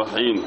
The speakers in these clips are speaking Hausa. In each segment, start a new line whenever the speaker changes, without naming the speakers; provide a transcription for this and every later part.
الصالحين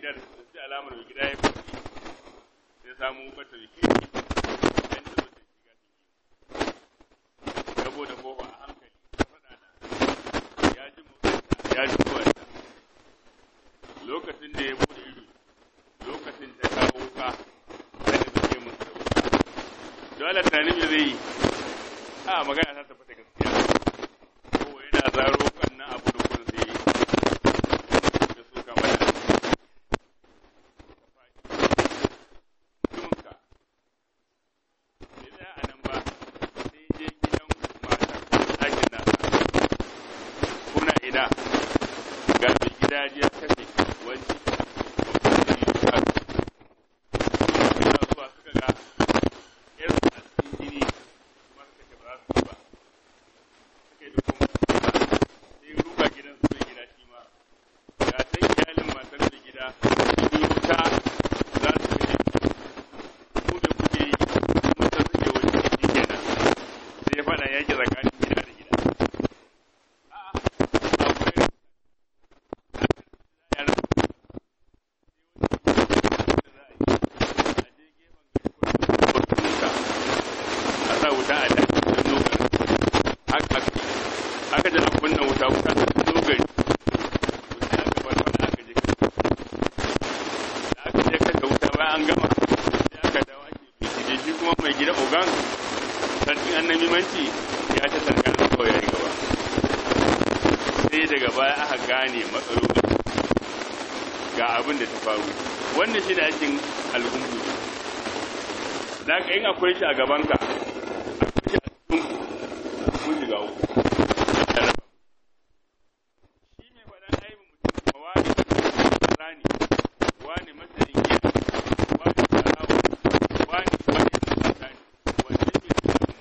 gida da sai alamar mai gida ya fi sai samu bata da kirki dan ta zo ta shiga ciki saboda kofa a hankali ta faɗa da ya ji motsinta ya ji kowanta lokacin da ya bude ido lokacin ta kawo wuka sai da suke musu da wuka dole tunanin me zai yi a magana ta tabbata gaskiya ko yana zaro kan nan abu da kun sai da su kama da mutuminka bai tsaya a nan ba sai je gidan matar ko ɗakin nasa kuna ina ga mai gida ya kashe wani suna zuwa suka ga irin a cikin jini kuma suka ce ba za su yi ba suka yi da kuma sai ruga gidan su mai gida shi ma ga ta iyalin matar mai gida su yi wuta za su kashe ku da kuke yi kuma ta suke wani shi kenan sai ya faɗa yaki tsakanin gida da gida a'a akwai yaran a sa wuta a daji da dogar aka ji an kunna wuta wuta da dogar wuta aka bar wani aka je da aka je kashe wuta bayan an gama sai aka dawo ake bincike shi kuma mai gida ogan sarkin annabi manci ya ta sarkar da kawai ya yi gaba sai daga baya aka gane matsaloli ga abin da ta faru wannan shi da aikin al'ummu da ka yin akwai shi a gabanka akwai shi a cikin kun shiga uku shi mai faɗan aibin mutum ma wani rani wani masarin giya wani sarawa wani wani sani wanda ke da abin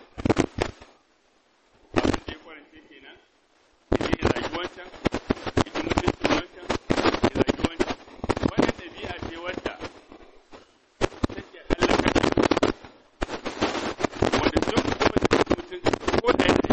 da ya kwarance kenan sai ya zagi wancan ita mutuncin wancan ya zagi wancan wannan ɗabi'a ce wadda take hallaka wanda duk kuma da mutum ko da ya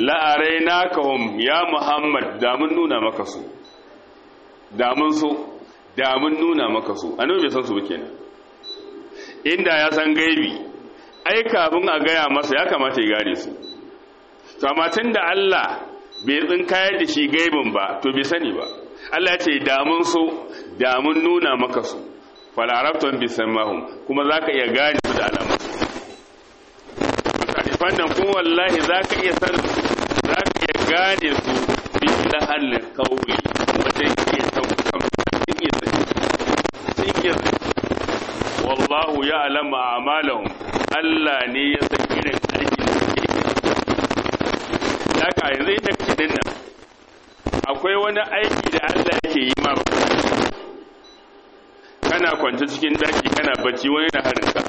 la'arainakahum ya Muhammad da mun nuna maka su da mun so da mun nuna maka su annabi bai san su ba kenan inda ya san gaibi ai kafin a gaya masa ya kamata ya gane su to amma da Allah bai tsinkayar da shi gaibin ba to bai sani ba Allah ya ce da mun so da mun nuna maka su falarabton bisamahum kuma zaka iya gane su da alamu fannan kuma wallahi zaka iya san zaka iya gane su bi lahallin kauli wajen iya taukan sun iya sun iya wallahu ya alama amalahum Allah ne ya san irin aikin da suke daga yanzu inda kake dinnan akwai wani aiki da Allah yake yi ma ba kana kwance cikin daki kana bacci wani na harinka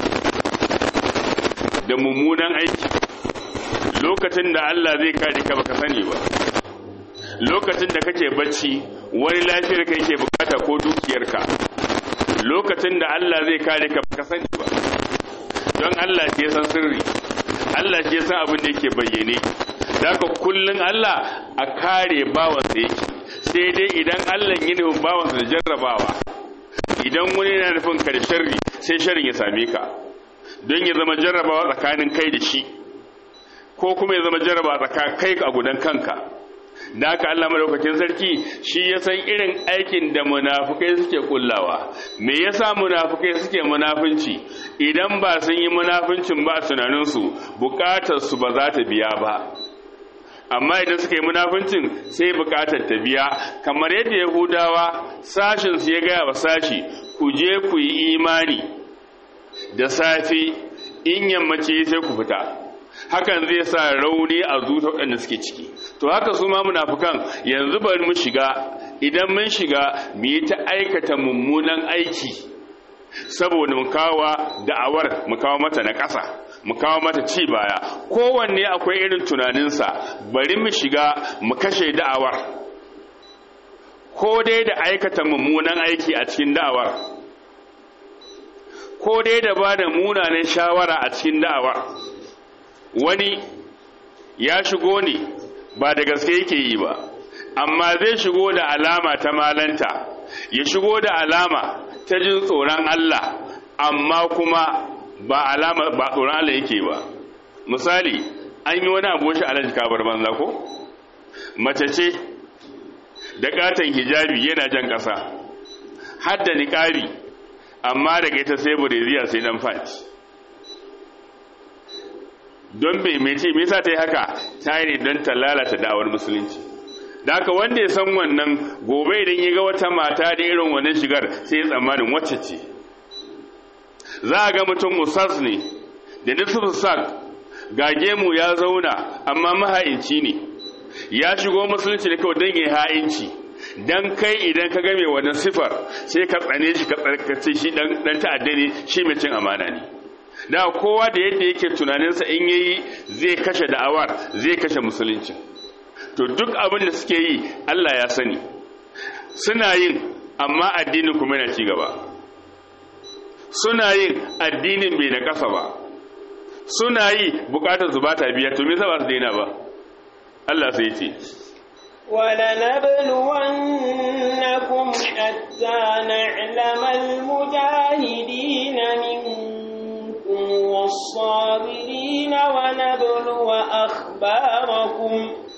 da mummunan aiki lokacin da Allah zai kare ka baka sani ba lokacin da kake bacci wani lafiyar ka yake bukata ko dukiyarka lokacin da Allah zai kare ka baka sani ba don Allah ke san sirri Allah ke san abin da yake bayyane daga kullun Allah a kare bawansa yake sai dai idan Allah yi nufin bawansa da jarrabawa idan wani yana nufin ka da sharri sai sharrin ya same ka don ya zama jarrabawa tsakanin kai da shi ko kuma ya zama jarrabawa tsakanin kai a gudan kanka da haka Allah madaukakin sarki shi ya san irin aikin da munafukai suke kullawa me yasa munafukai suke munafunci idan ba sun yi munafuncin ba tunaninsu bukatar su ba za ta biya ba amma idan suka yi munafuncin sai bukatar ta biya kamar yadda yahudawa sashin su ya gaya wa sashi ku je ku yi imani da safe in yammaci sai ku fita hakan zai sa rauni a zuta waɗanda suke ciki to haka su ma munafukan yanzu bari mu shiga idan mun shiga mu yi ta aikata mummunan aiki saboda mu kawo da'awar mu kawo mata na ƙasa mu kawo mata ci baya kowanne akwai irin tunaninsa bari mu shiga mu kashe da'awar ko dai da aikata mummunan aiki a cikin da'awar ko dai da ba da munanan shawara a cikin da'awar wani ya shigo ne ba da gaske yake yi ba amma zai shigo da alama ta malanta ya shigo da alama ta jin tsoron Allah amma kuma ba alama ba tsoron Allah yake ba misali an yi wani abu shi alaji kabar banza ko mace ce da katon hijabi yana jan ƙasa har da niƙari amma daga ita sai bureziya sai dan fati don bai mai ce me yasa ta yi haka ta yi ne don ta lalata da'awar musulunci da haka wanda ya san wannan gobe idan ya ga wata mata da irin wannan shigar sai ya tsammanin wacce ce za a ga mutum usas ne da nisfu sak ga gemu ya zauna amma maha'inci ne ya shigo musulunci ne kawai don ya ha'inci dan kai idan ka game wannan sifar sai ka tsane shi ka tsarkace shi dan ta'adda ne shi mai cin amana ne da kowa da yadda yake tunaninsa in yayi zai kashe da'awar zai kashe musulunci to duk abin da suke yi Allah ya sani suna yin amma addinin kuma yana ci gaba suna yin addinin bai na kasa ba suna yi bukatar su ba ta biya to me yasa ba su daina ba Allah sai ce
ولنبلونكم حتى نعلم المجاهدين منكم والصابرين ونبلو أخباركم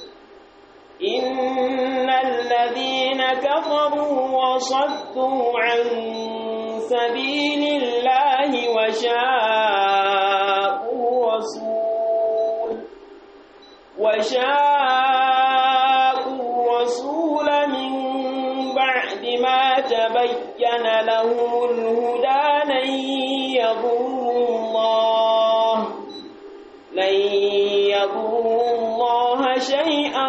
إن الذين كفروا وصدوا عن سبيل الله وشاءوا الرسول وشاءوا الرسول من بعد ما تبين لهم الهدى لن يضروا الله لن يضروا الله شيئا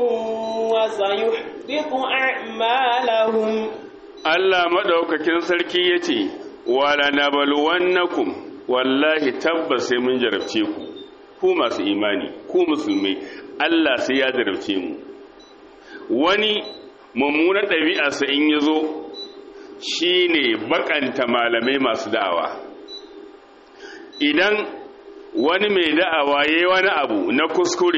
وسيحبط أعمالهم
Allah madaukakin sarki yace wala nabluwannakum wallahi tabbas sai mun jarabce ku ku masu imani ku musulmai Allah sai ya jarabce mu wani mummunar ɗabi'arsa in ya zo shi ne bakanta malamai masu da'awa idan wani mai da'awa ya yi wani abu na kuskure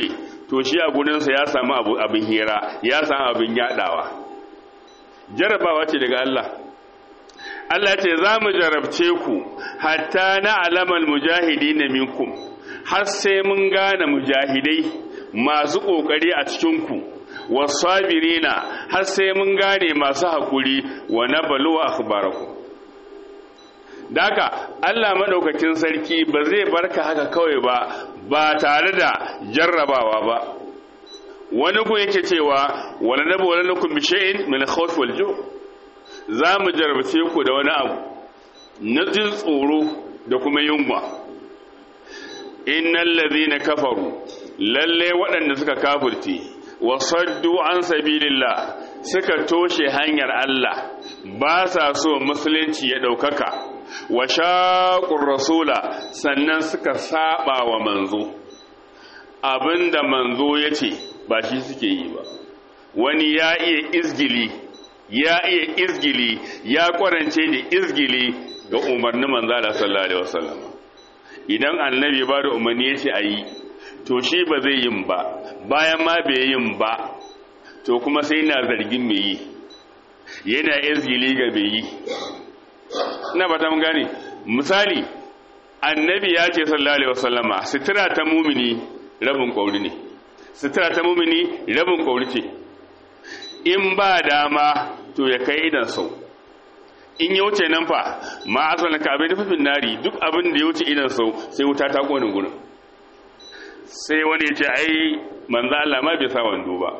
to shi a gurinsa ya samu abin hira ya samu abin yadawa jarabawa ce daga Allah Allah ce za mu jarabce ku hatta na alamal mujahidi na minkum har sai mun gane mujahidai masu ƙoƙari a cikinku wasabirina har sai mun gane masu haƙuri wa na baluwa akhbaraku daka Allah maɗaukakin sarki ba zai barka haka kawai ba ba tare da jarrabawa ba wani ku yake cewa wala nabu wala lakum bi shay'in min khawf wal ju' za mu jarabce ku da wani abu na jin tsoro da kuma yunwa innal ladhina kafaru lalle waɗanda suka kafirce wa saddu an sabilillah suka toshe hanyar Allah ba sa so musulunci ya ɗaukaka wa shaqur rasula sannan suka saba wa manzo abinda manzo yace ba shi suke yi ba wani ya iya izgili ya iya izgili ya kwarance da izgili ga umarnin manzala sallallahu alaihi wasallam idan annabi ba da umarni ya ce a yi to shi ba zai yin ba bayan ma bai yin ba to kuma sai na zargin mai yi yana izgili ga mai yi ina ba ta gane misali annabi ya ce sallallahu alaihi wasallama sutura ta mumini rabin kwauri ne sutura ta mumini rabin kwauri ce in ba dama to ya kai idan sau in ya wuce nan fa ma asalin ka abin dafafin nari duk abin da ya wuce idan sau sai wuta ta kone gurin sai wani ya ce ai manzo Allah ma bai sa wando ba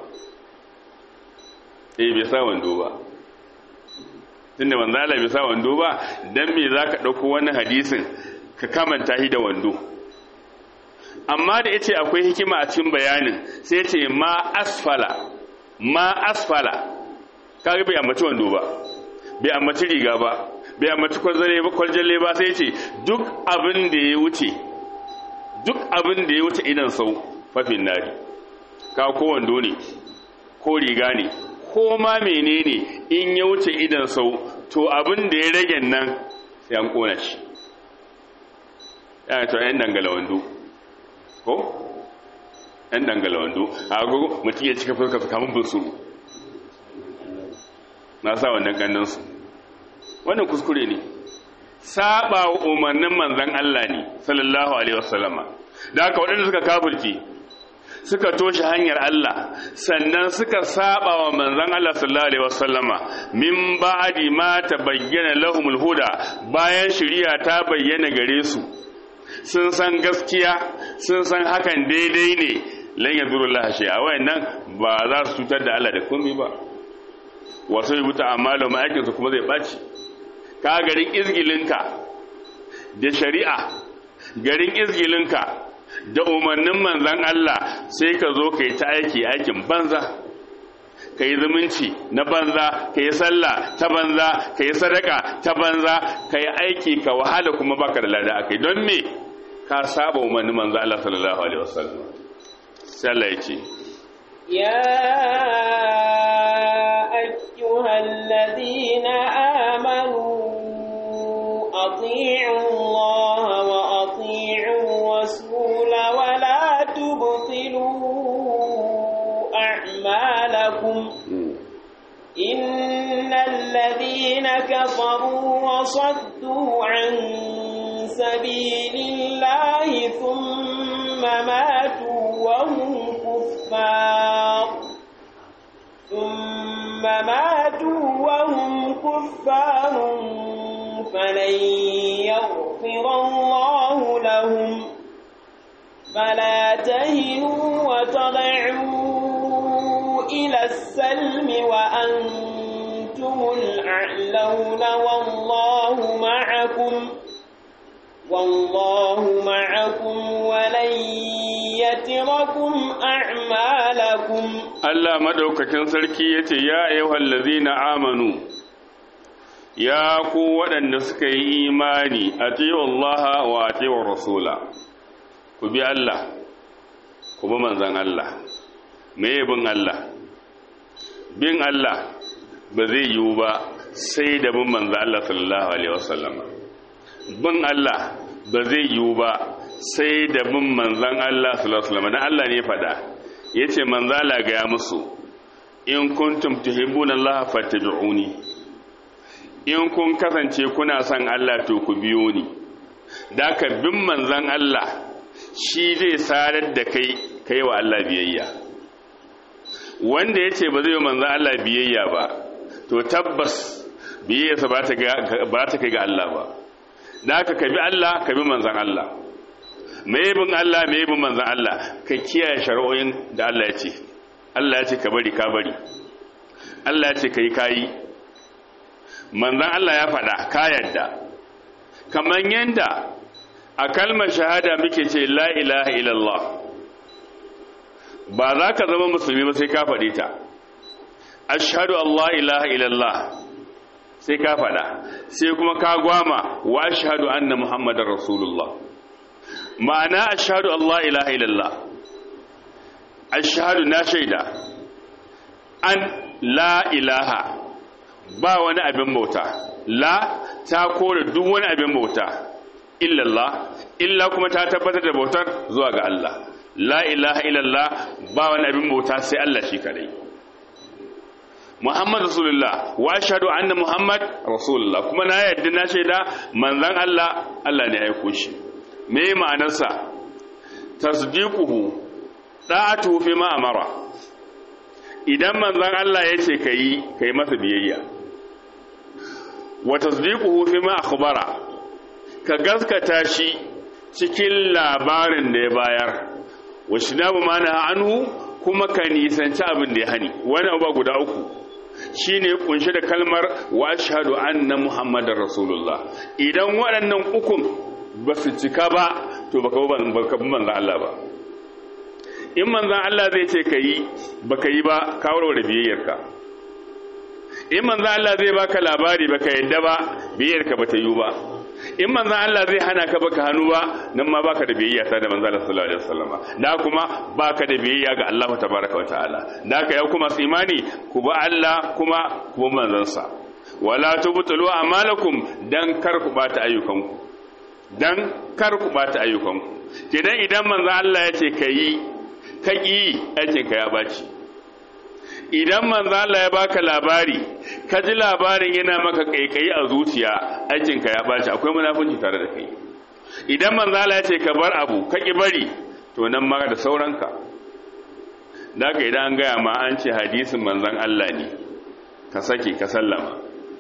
eh bai sa wando ba tunda manzo Allah bai sa wando ba dan me zaka dauko wani hadisin ka kamanta shi da wando amma da yace akwai hikima a cikin bayanin sai ce ma asfala ma asfala kaga bai ambaci wando ba bai ambaci riga ba bai ambaci kwaljalle ba sai ce duk abin da ya wuce duk abin da ya wuce idan sau fafin nari ka ko wando ne ko riga ne ko ma menene in ya wuce idan sau to abin da ya rage nan sai an kona shi yana to yan dangala wando ko yan dangala wando a agogo mutum ya cika fuska su kamun bunsuru na sa wannan kannansu wannan kuskure ne saba wa umarnin manzan Allah ne sallallahu alaihi wasallama da haka waɗanda suka kafirci suka toshe hanyar Allah sannan suka saba wa manzan Allah sallallahu alaihi wasallama min ba'di ma tabayyana lahumul huda bayan shari'a ta bayyana gare su sun san gaskiya sun san hakan daidai ne lan yadurullah shay'a wayannan ba za su cutar da Allah da komai ba wasu yi wuta amma da ma'aikinsu kuma zai ɓaci ka garin izgilinka da shari'a garin izgilinka da umarnin manzan Allah sai ka zo ka yi ta aiki aikin banza ka yi zumunci na banza ka yi sallah ta banza ka yi sadaka ta banza ka yi aiki ka wahala kuma baka da lada akai don me ka saba umarnin manzan Allah sallallahu alaihi wasallam sai Allah ya ce
أيها الذين آمنوا أطيعوا الله وأطيعوا الرسول ولا تبطلوا أعمالكم إن الذين كفروا وصدوا عن سبيل الله ثم ماتوا وهم كفار ثم ماتوا وهم كفار فلن يغفر الله لهم فلا تهنوا وتضعوا إلى السلم وأنتم الأعلون والله معكم والله معكم ولن يتركم أعمالكم
Allah madaukakin sarki yace ya ayyuhal ladzina amanu ya ku waɗanda suka yi imani atiyu Allah wa atiyu rasula ku bi Allah ku bi manzon Allah me bin Allah bin Allah ba zai yiwu ba sai da bin manzon Allah sallallahu alaihi wasallam bin Allah ba zai yiwu ba sai da bin manzon Allah sallallahu alaihi wasallam dan Allah ne faɗa yace manzala ga ya musu in kuntum tuhibbuna Allah fattabi'uni in kun kasance kuna son Allah to ku biyo ni da ka bin manzan Allah shi zai sarar da kai kai wa Allah biyayya wanda yace ba zai yi manzan Allah biyayya ba to tabbas biyayyarsa ba ta ba ta kai ga Allah ba da ka bi Allah ka bi manzan Allah mai bin Allah mai bin manzan Allah ka kiyaye shari'o'in da Allah ya ce Allah ya ce ka bari ka bari Allah ya ce ka yi kayi manzan Allah ya faɗa ka yadda kamar yadda a kalmar shahada muke ce la ilaha illallah ba za ka zama musulmi ba sai ka faɗi ta ashhadu Allah ilaha illallah sai ka faɗa sai kuma ka gwama wa ashhadu anna muhammadar rasulullah ma'ana ashhadu Allah ilaha illallah ashhadu na shaida an la ilaha ba wani abin bauta la ta kore duk wani abin bauta illallah illa kuma ta tabbatar da bautar zuwa ga Allah la ilaha illallah ba wani abin bauta sai Allah shi kadai Muhammad Rasulullah wa ashhadu anna Muhammad Rasulullah kuma na yadda na shaida manzon Allah Allah ne ya aiko shi me ma'anarsa tasdiquhu da'atu fi ma amara idan manzon Allah ya ce kai kai masa biyayya wa tasdiquhu fi ma akhbara ka gaskata shi cikin labarin da ya bayar wa shinabu mana anhu kuma ka nisanci abin da ya hani wani abu guda uku shine kunshe da kalmar wa ashhadu anna muhammadar rasulullah idan waɗannan ukun ba su cika ba to baka baka bi manzon Allah ba in manzon Allah zai ce kayi baka yi ba ka warware biyayyarka in manzon Allah zai baka labari baka yadda ba biyayyarka bata yi ba in manzan Allah zai hana ka baka hannu ba nan ma baka da biyayya ta da manzan Allah sallallahu alaihi wasallam da kuma baka da biyayya ga Allah tabaraka wa ta'ala da ka yau kuma su imani ku ba Allah kuma ku ba manzon sa wala tubtulu a'malakum dan kar ku bata ayyukanku dan kar ku bata ayyukanku kidan idan manzan Allah ya ce kai ka ki aikin ka ya baci idan manzo Allah ya baka labari ka ji labarin yana maka kaikayi a zuciya aikinka ya baci akwai munafunci tare da kai idan manzo Allah ya ce ka bar abu ka ki bari to nan ma da sauranka daga idan an gaya ma an ce hadisin manzon Allah ne ka sake ka sallama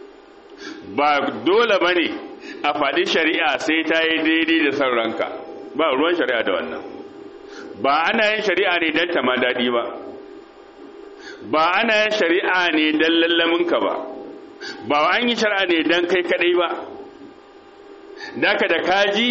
ba dole bane a faɗi shari'a sai ta yi daidai da sauranka ba ruwan shari'a da wannan ba ana yin shari'a ne don ta ma daɗi ba ba ana yin shari'a ne don lallaminka ba ba an yi shari'a ne don kai kadai ba daga da kaji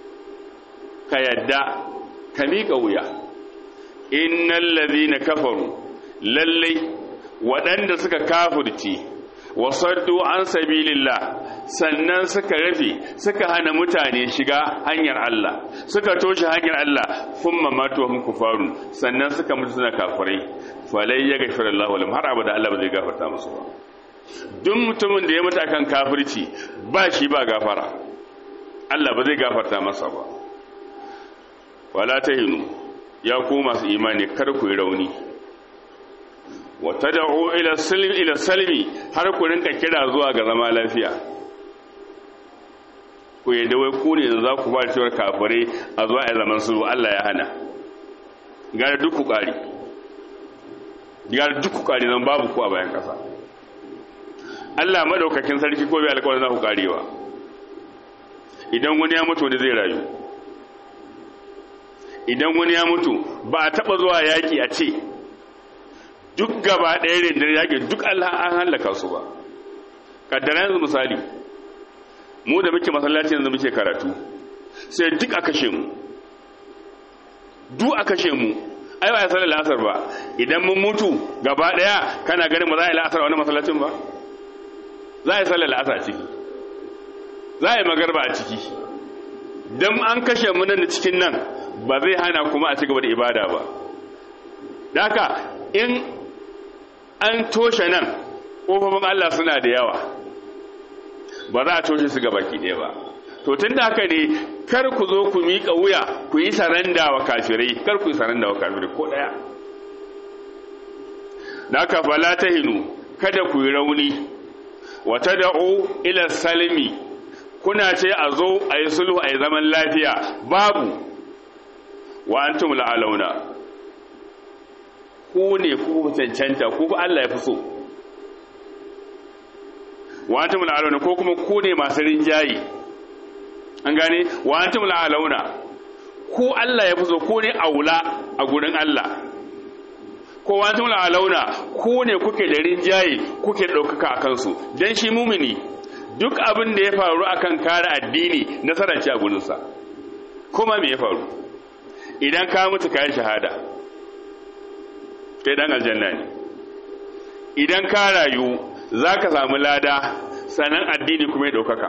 ka yadda ka miƙa wuya innan na kafaru lallai waɗanda suka kafurci wasaddu an sabilillah sannan suka rufe suka hana mutane shiga hanyar Allah suka toshe hanyar Allah thumma matu hum kufarun sannan suka mutu suna kafirai falai ya gafara Allah walum har abada Allah ba zai gafarta musu ba duk mutumin da ya mutu akan kafirci ba shi ba gafara Allah ba zai gafarta masa ba wala tahinu ya ku masu imani kar ku yi rauni wa tad'u ila salmi ila salmi har ku rinka kira zuwa ga zama lafiya ku yadda wai ku ne za ku fara cewar kafirai a zuwa a zaman su Allah ya hana gara duk ku kari gara duk ku kari nan babu ku a bayan kasa Allah madaukakin sarki ko bai alƙawarin za ku karewa idan wani ya mutu wani zai rayu idan wani ya mutu ba a taɓa zuwa yaƙi a ce duk gaba ɗaya rindar yaƙi duk Allah an hallaka su ba ƙaddara yanzu misali mu da muke masallaci yanzu muke karatu sai duk a kashe mu duk a kashe mu ai ba ya sallar la'asar ba idan mun mutu gaba ɗaya kana ganin ba za a yi la'asar a wani masallacin ba za a yi sallar la'asar a ciki za a yi magarba a ciki don an kashe mu nan da cikin nan ba zai hana kuma a ci gaba da ibada ba da haka in an toshe nan ƙofofin Allah suna da yawa ba za a toshe su baki ɗaya ba to tun da haka ne kar ku zo ku miƙa wuya ku yi saranda wa kafirai kar ku yi saranda wa kafirai ko ɗaya naka fala tahinu kada ku yi rauni wa tad'u ila salmi kuna ce a zo a yi sulhu a yi zaman lafiya babu wa antum la'alauna ku ne ku cancanta ku Allah ya fi so wa antum la'alauna ko kuma ku ne masu rinjayi an gane wa antum la'alauna ku Allah ya fi so ku ne aula a gurin Allah ko wa antum la'alauna ku ne kuke da rinjayi kuke ɗaukaka a kansu dan shi mumini duk abin da ya faru akan kare addini nasarar ci a gurinsa kuma me ya faru idan ka mutu kayan shahada kai dan aljanna ne idan ka rayu za ka samu lada sanan addini kuma ya ɗaukaka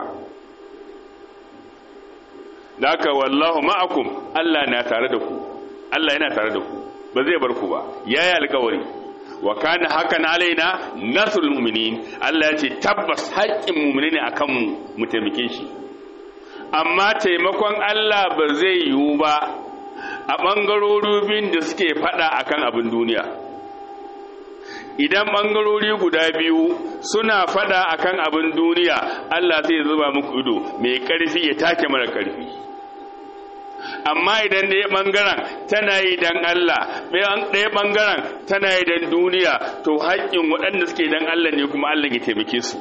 da haka wallahu ma'akum Allah na tare da ku Allah yana tare da ku ba zai bar ku ba yayi alƙawari wa kana hakan alaina nasrul mu'minin Allah ya ce tabbas haƙƙin mu'mini ne akan mu mu taimake shi amma taimakon Allah ba zai yiwu ba a ɓangarori biyun da suke faɗa akan abin duniya idan ɓangarori guda biyu suna faɗa akan abin duniya Allah zai zuba muku ido mai ƙarfi ya take mara ƙarfi amma idan ɗaya ɓangaren tana yi don Allah ɗaya ɓangaren tana yi don duniya to haƙƙin waɗanda suke don Allah ne kuma Allah ya taimake su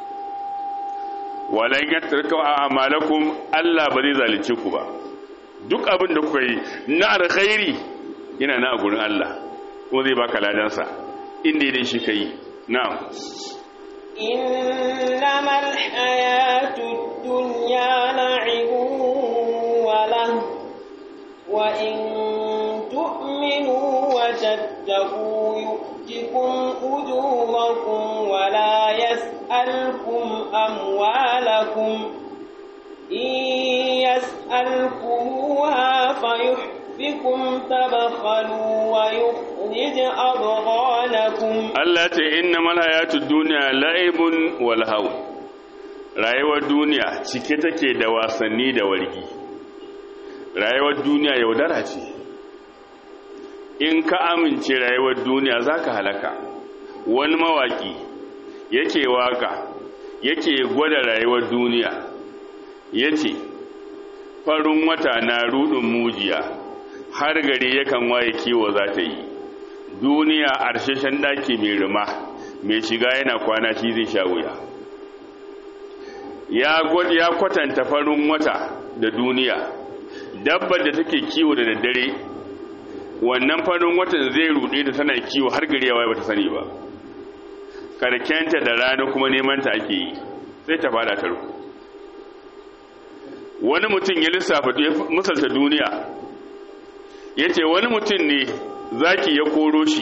walan ya tarka a amalakum Allah ba zai zalunce ku ba duk abin da kuka yi na alkhairi yana na a gurin Allah kuma zai baka ladansa inda idan shi ka yi na'am
إنما الحياة الدنيا لعب وله وإن تؤمنوا وتتقوا يؤتكم أجوركم ولا يسألكم أموالكم إن يسألكموها فيحفكم تبخلوا ويخرج أضغانكم
Allah ce innamal hayatud dunya la'ibun wal haw rayuwar duniya cike take da wasanni da wargi rayuwar duniya yaudara ce in ka amince rayuwar duniya zaka halaka wani mawaki yake waka yake gwada rayuwar duniya yace farin wata na rudin mujiya har gari yakan waye kiwo za ta yi duniya arshashen daki mai rima mai shiga yana kwana shi zai sha wuya ya kwatanta farin wata da duniya dabbar da take kiwo da daddare wannan farin watan zai rude da tana kiwo har gari yawa bata sani ba karkenta da rana kuma neman ta ake yi sai ta fada tarko wani mutum ya lissafa misalta duniya ya ce wani mutum ne zaki ya koro shi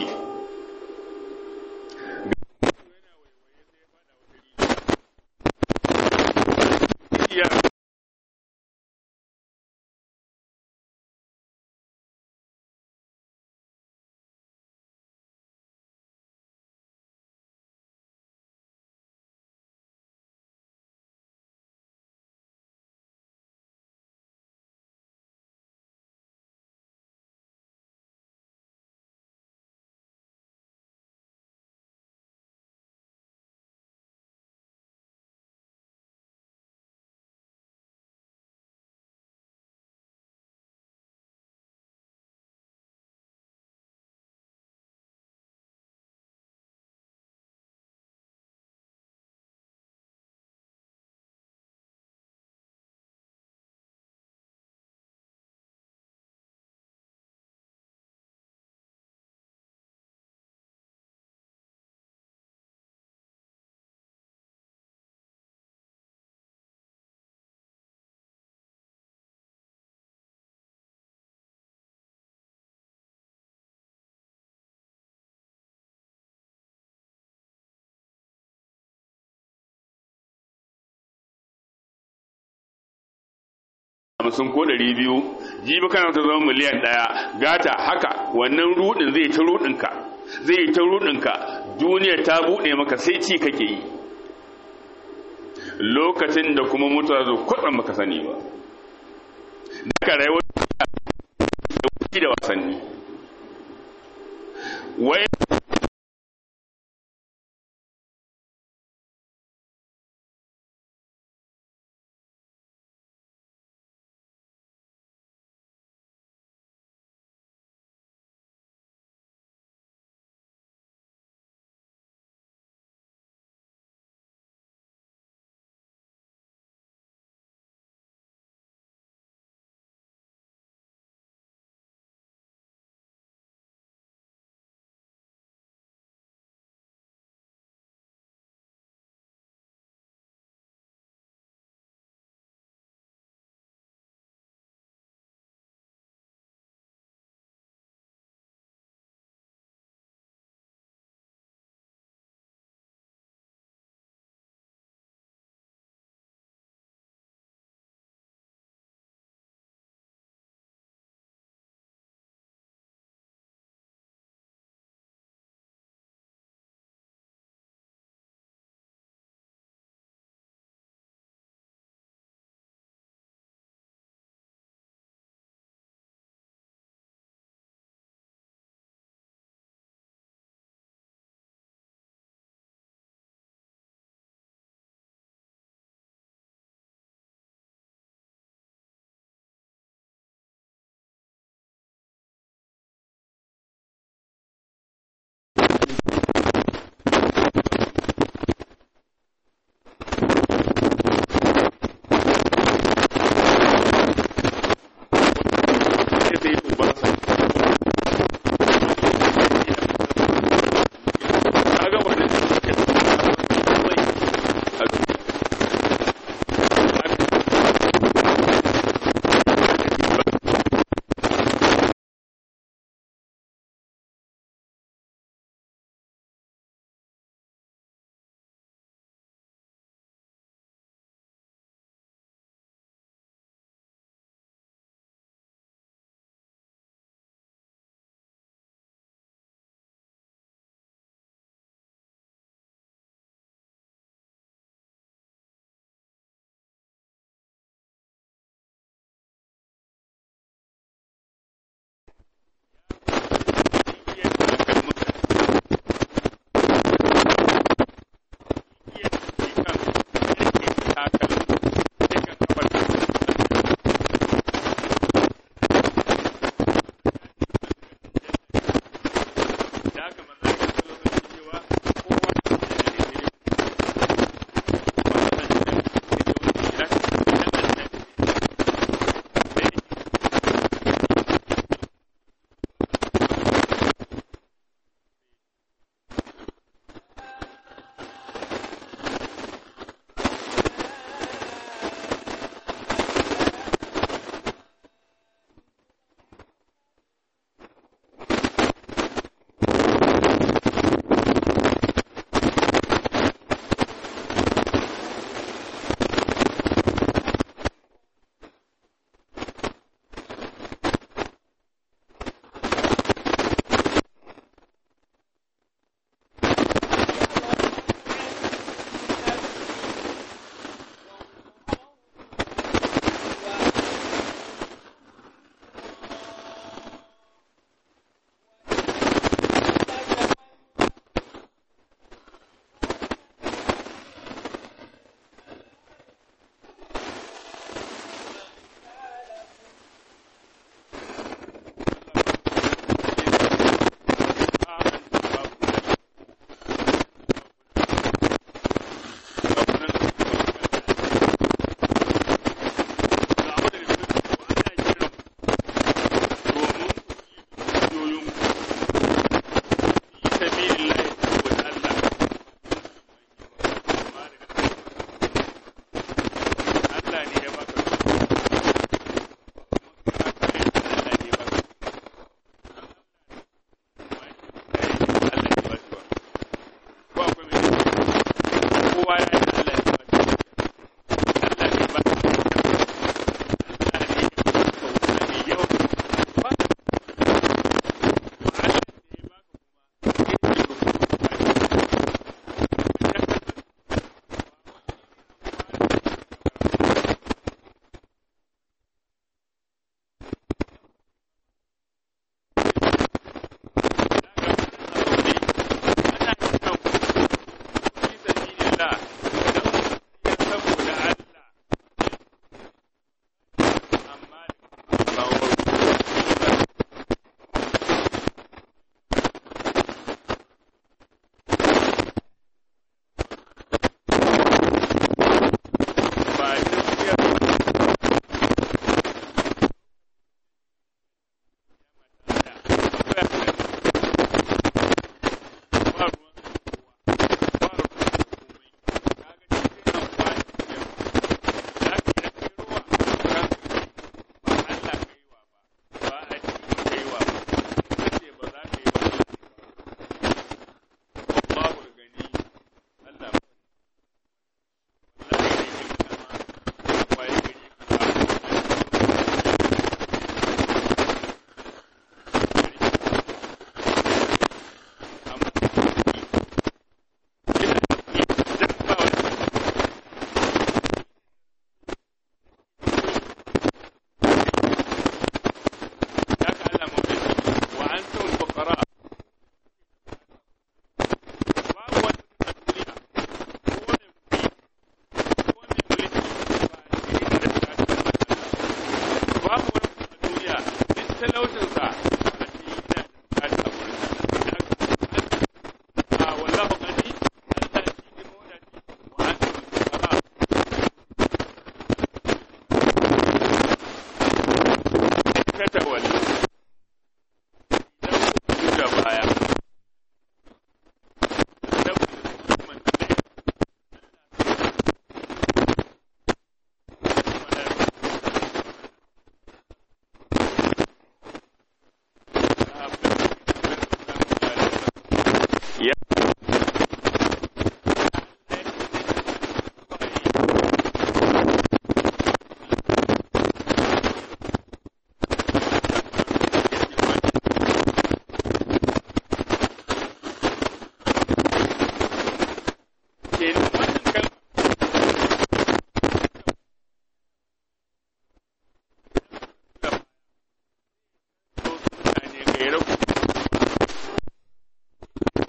hamsin ko ɗari biyu jibi kana ta zama miliyan ɗaya gata haka wannan rudin zai ta rudinka zai ta rudinka duniya ta buɗe maka sai ci kake yi lokacin da kuma mutuwa zo kwaɗan maka sani ba daga rayuwar da wasanni wai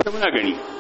kwata-kwata muna gani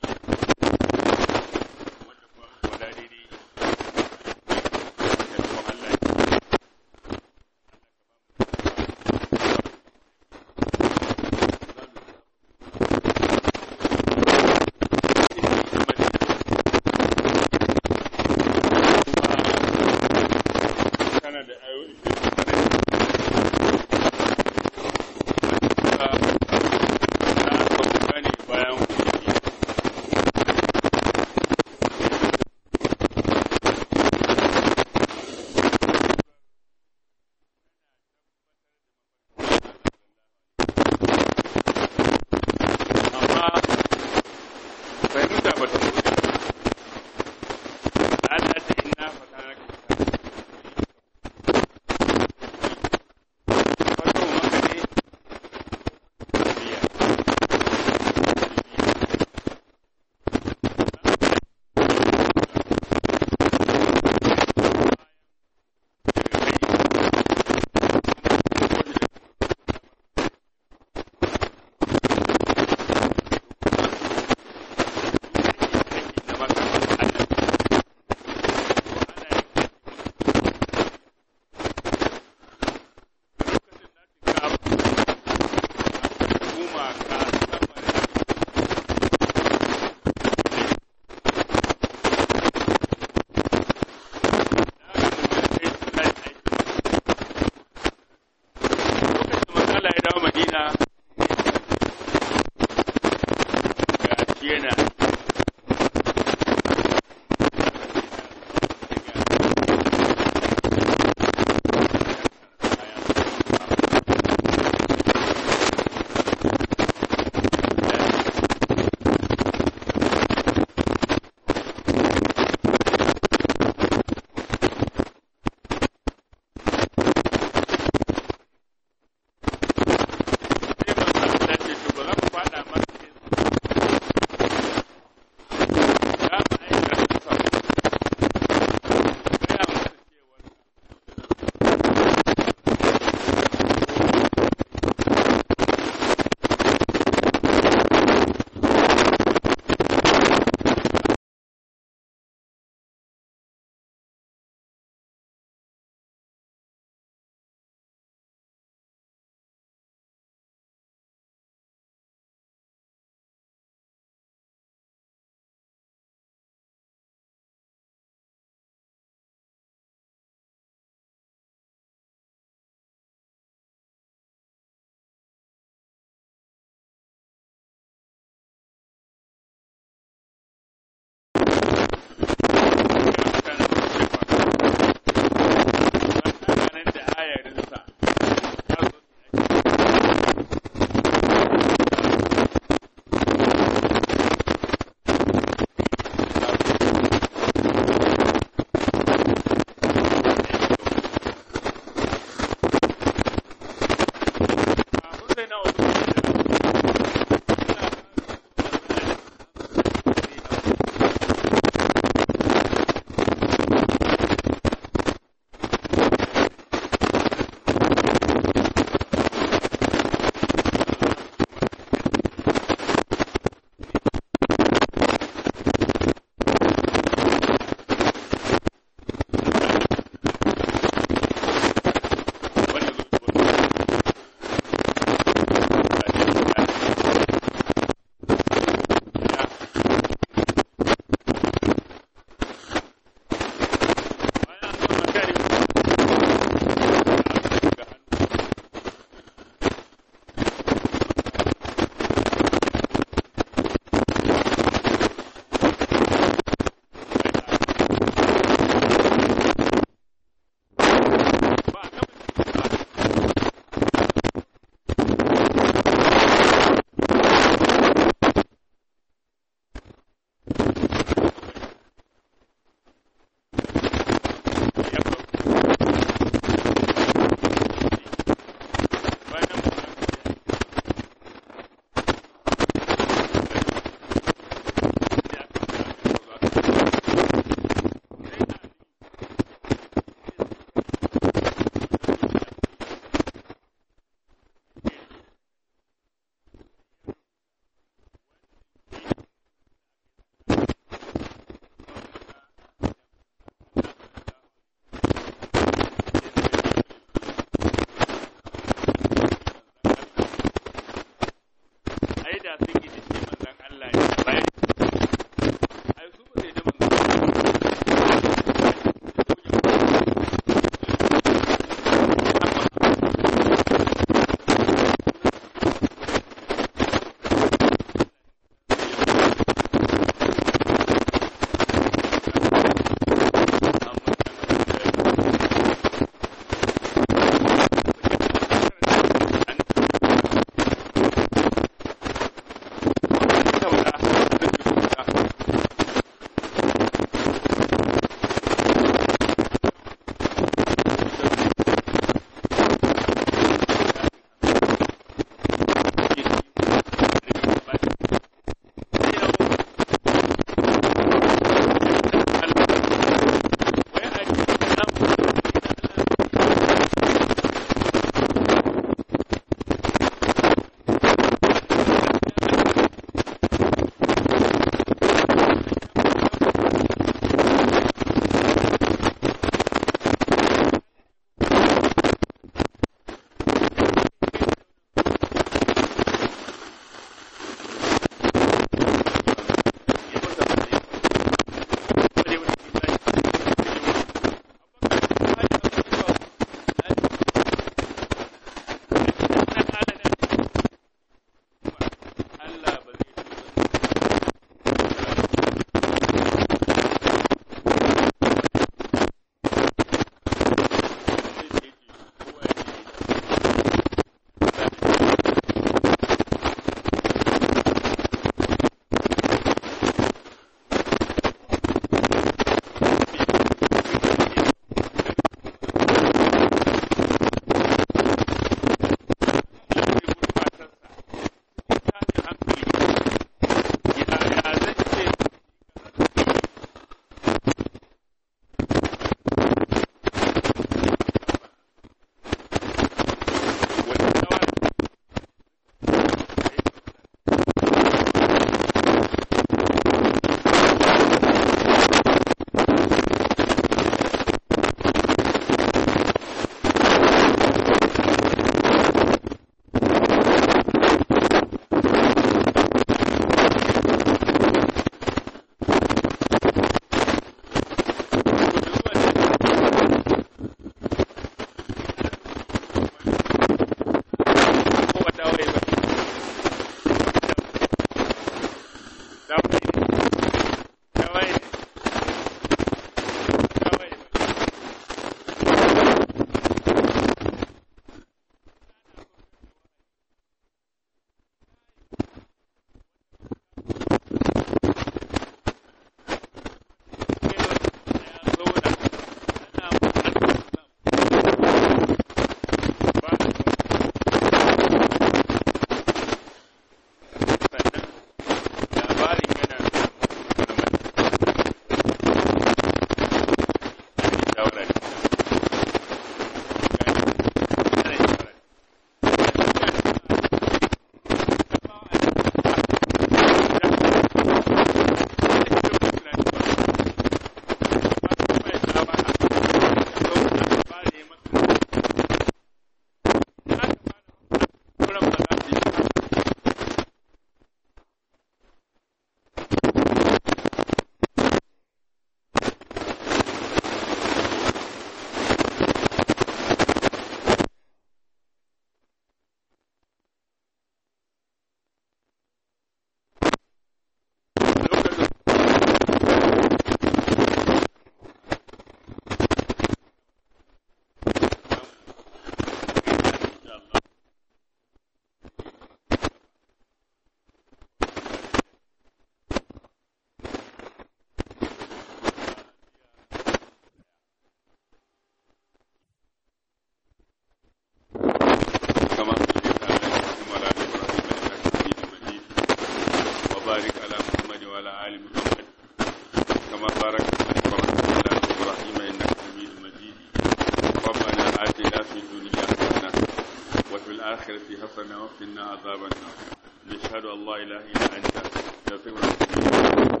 الآخرة حسنة وقنا عذاب النار نشهد أن لا إله إلا أنت نستغفرك